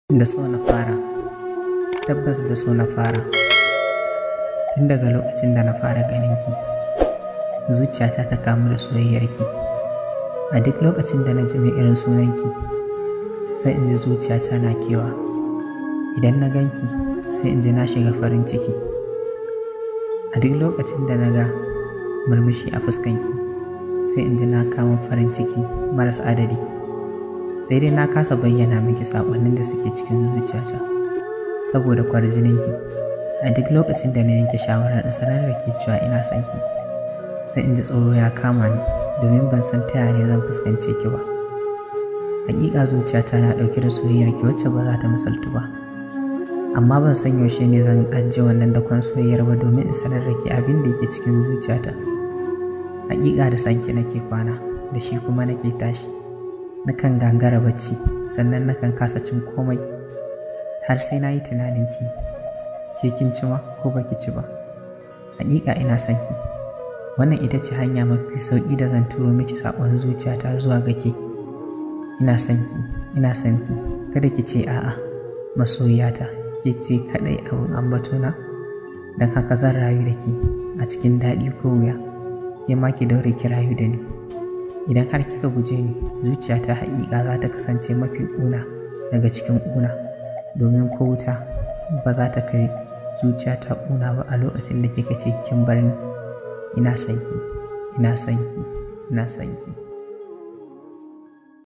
Da so na fara, tabbas da so na fara. Tun daga lokacin da na fara ganinki, zuciyata ta kamu da soyayyarki. A duk lokacin da na ji mai irin sunanki, sai in ji zuciyata na kewa. Idan na ganki, sai in ji na shiga farin ciki. A duk lokacin da na ga murmushi a fuskanki, sai in ji na kama farin ciki maras adadi. sai dai na kasa bayyana miki saƙonnin da suke cikin zuciyata saboda kwarjininki a duk lokacin da na yanke shawarar in sanar da ke cewa ina son ki sai in ji tsoro ya kama ni domin ban san ta yaya zan fuskance ki ba hakika zuciyata na ɗauke da soyayyar ki wacce ba za ta misaltu ba amma ban san yaushe ne zan ajiye wannan dakon soyayyar ba domin in sanar da ke abin da yake cikin zuciyata hakika da sanki nake kwana da shi kuma nake tashi nakan gangara bacci sannan nakan kasa cin komai har sai na yi tunaninki ke kin ci ma ko baki ci ba hakika ina son ki wannan ita ce hanya mafi sauƙi da zan turo miki saƙon zuciyata zuwa ga ke ina son ki ina son ki kada ki ce a'a masoyiyata ke ce kaɗai abin ambatona don haka zan rayu da ki a cikin daɗi ko wuya ke ma ki daure ki rayu da ni idan har kika guje ni zuciyata haƙiƙa za ta kasance mafi ƙuna daga cikin ƙuna domin ko wuta ba za ta kai zuciyata ƙuna ba a lokacin da kika ce kin bar ni ina son ki ina son ki ina son ki